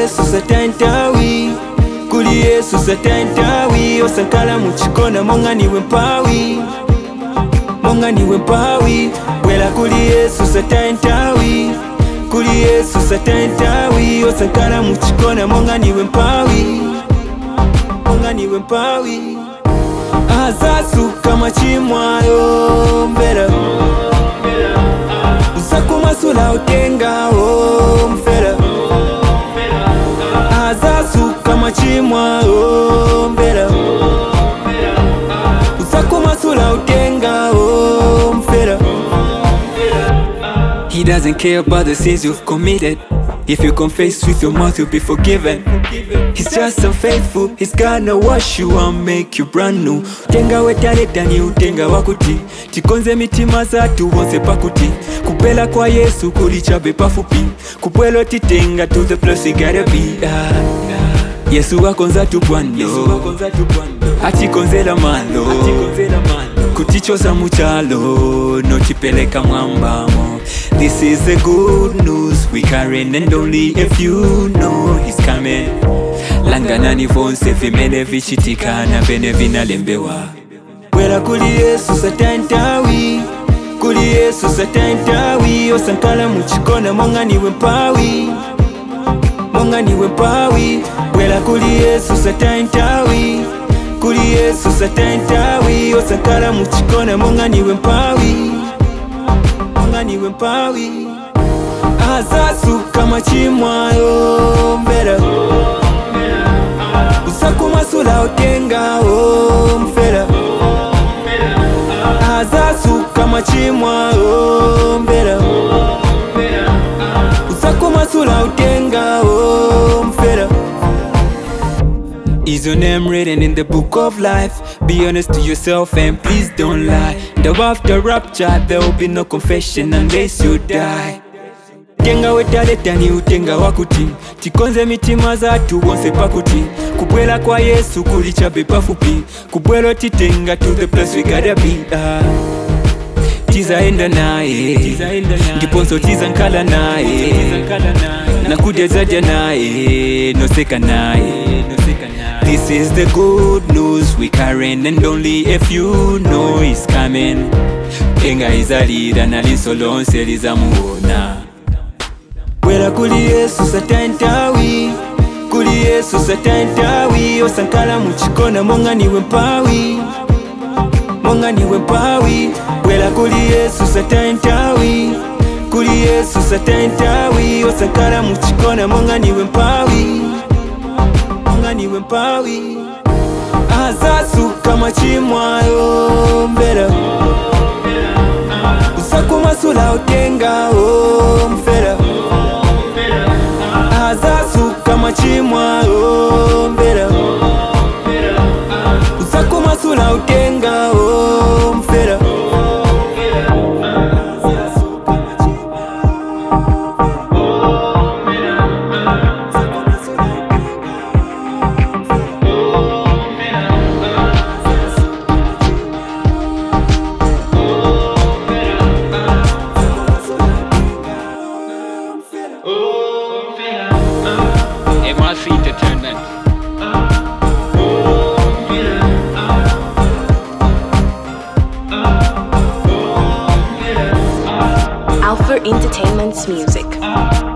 yesu satantawi kuli yesu satantawi osankala muchikona monga niwe mpawi monga niwe mpawi bwela kuli yesu satantawi kuli yesu satantawi osankala muchikona monga niwe mpawi monga niwe mpawi azasuka machimwayo mbera usakumasula utengawo mfera azasuka machimwayo mbera usakumasula utengawo mfera He doesn't care about the sins you've committed. If you confess with your mouth, you'll be forgiven. He's just unfaithful, he's gonna wash you and make you brand new. Tenga wetaleta ni utenga wakuti tikonze mitima zatu bonse pakuti kupela kwa yesu kulichabe pafupi kupwelo titenga to the place we gotta be ah. yesu wakonza tupwando atikonzela malo kutichoza muchalo notipeleka mwambamo this is the good news we carrying and only if you know he's coming langanani vonse vimene vichitikana vene vinalembewa bwera kuli yesu satantawi kuli yesu satantawi osankala muchikona monga niwe mpawi monga niwe mpawi bwera kuli yesu satantawi kuli yesu satantawi osankala muchikona monga niwe mpawi monga niwe mpawi azasuka machimwayo mbera usakumasula utengawo mfera azasuka machimwayo mbera usakumasula utengawo mfera Is your name written in the book of life? Be honest to yourself and please don't lie. The after rapture, there will be no confession unless you die. tenga wetaleta ni utenga wakuti tikonze mitima zatu bonse pakuti kubwela kwa yesu kulichabe pafupi kubwelo titenga to the place we gotta be ah. tizaenda naye ndiponso tizankala naye nakudyazaja naye noseka naye This is the good news we carrying and only if you know he's coming enga izalira naliso lonse lizamuona bwera kuli yesu satantawi kuli yesu satantawi osankala muchikona monga niwe mpawi monga niwe mpawi bwera kuli yesu satantawi kuli yesu satantawi osankala muchikona monga niwe mpawi monga niwe mpawi azasuka machimwayo mbera usakumasula utengawo mfera azasuka machimwayo mbera usakumasula utengawo mfera MRC Entertainment. Alpha Entertainment's music.